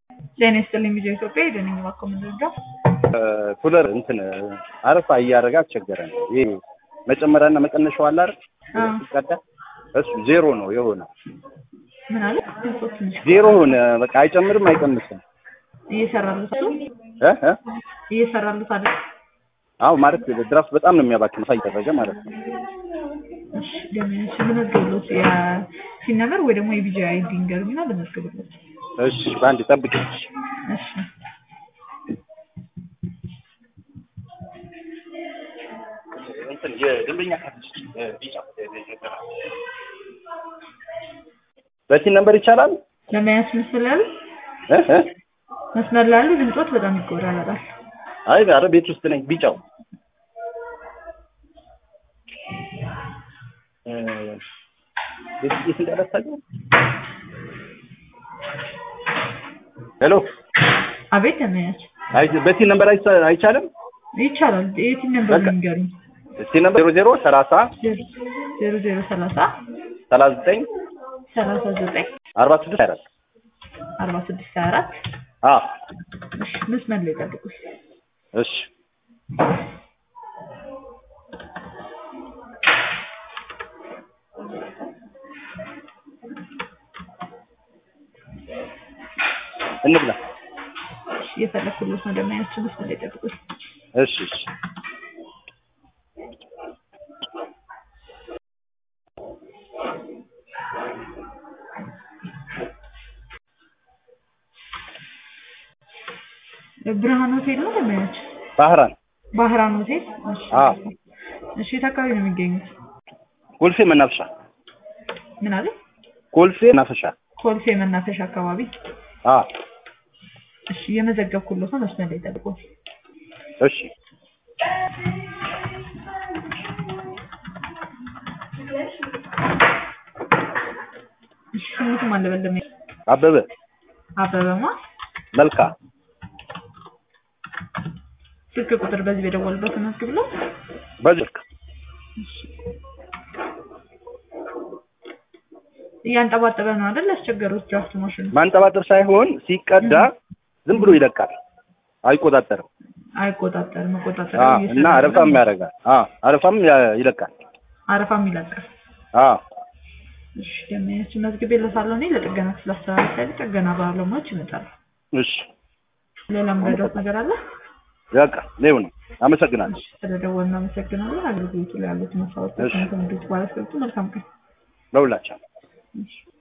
ጤና ይስጥልኝ ቪዲዮ ኢትዮጵያ የደነኝ ባኮ ምንድነው ኩለር እንትን አረፋ እያደረገ አስቸገረን። ይሄ መጨመሪያና መቀነሻው አለ አይደል? ሲቀዳ እሱ ዜሮ ነው የሆነ ምን አለ ድምፆ ትንሽ ዜሮ ሆነ። በቃ አይጨምርም አይቀንስም። እየሰራሉት አሉ እ እ እየሰራሉት አይደል? አዎ ማለት ድራፍት በጣም ነው የሚያባክን ሳይደረገ ማለት ነው። እሺ ደምሽ ልመዝግብሎት የሲነመር ወይ ደግሞ የቪዲዮ አይዲ ንገሩኝና ልመዝግብሎት። እሺ በአንድ ጠብቅ። እሺ እንትን የደንበኛ ካርድ ቢጫ በዚህ ነምበር ይቻላል ለመያዝ መስመር ላይ ያሉ እ እ መስመር ላይ ያሉ ድምፆት በጣም ይቆራረጣል። አይ ኧረ ቤት ውስጥ ነኝ። ቢጫው እ ቤት ውስጥ እንዳላሳየው ሄሎ አቤት ለመያዝ አይ በዚህ ነምበር አይቻ- አይቻልም። ይቻላል። የቲም ነምበር በቃ። ንገሩኝ። እስቲ ነምበር ዜሮ ዜሮ ሰላሳ ዜሮ ዜሮ ሰላሳ ሰላሳ ዘጠኝ ሰላሳ ዘጠኝ አርባ ስድስት አራት አርባ ስድስት ሀያ አራት አ እሺ መስመር ላይ ጠብቁኝ። እሺ እንብላ። እሺ እየፈለኩሎት ነው ደማያችን መስመር ላይ ጠብቁኝ። እሺ እሺ ብርሃን ሆቴል ነው ደማያች ባህራን ባህራን ሆቴል እሺ አ እሺ የት አካባቢ ነው የሚገኙት? ኮልፌ መናፈሻ ምን አለ? ኮልፌ መናፈሻ ኮልፌ መናፈሻ አካባቢ አ እሺ እየመዘገብኩሎት ነው መስመር ላይ ጠብቁኝ። እሺ እሺ ስሙትም አለ በለም አበበ አበበማ መልካ ስልክ ቁጥር በዚህ በደወልበት መዝግብሎት በልክ እያንጠባጠበ ነው አይደል? ያስቸገሩት ድራፍት ማሽኑ ማንጠባጠብ ሳይሆን ሲቀዳ ዝም ብሎ ይለቃል፣ አይቆጣጠርም። አይቆጣጠርም። መቆጣጠር አ እና አረፋም ያደርጋል። አ አረፋም ያ- ይለቃል። አረፋም ይለቃል። አ እሺ ደመያችን መዝግቤለታለሁ እኔ ለጥገና ስላስተላለፍ ጥገና ባለሙያዎች ይመጣሉ። እሺ ሌላ ምረዳት ነገር አለ? በቃ ሌው ነው። አመሰግናለሁ። ስለደወልን አመሰግናለን። አገልግሎቱ ላይ ያሉት መስዋዕቶች እሺ። ከንግድ ባለስልጡ መልካም ቀን። ለሁላችሁ እሺ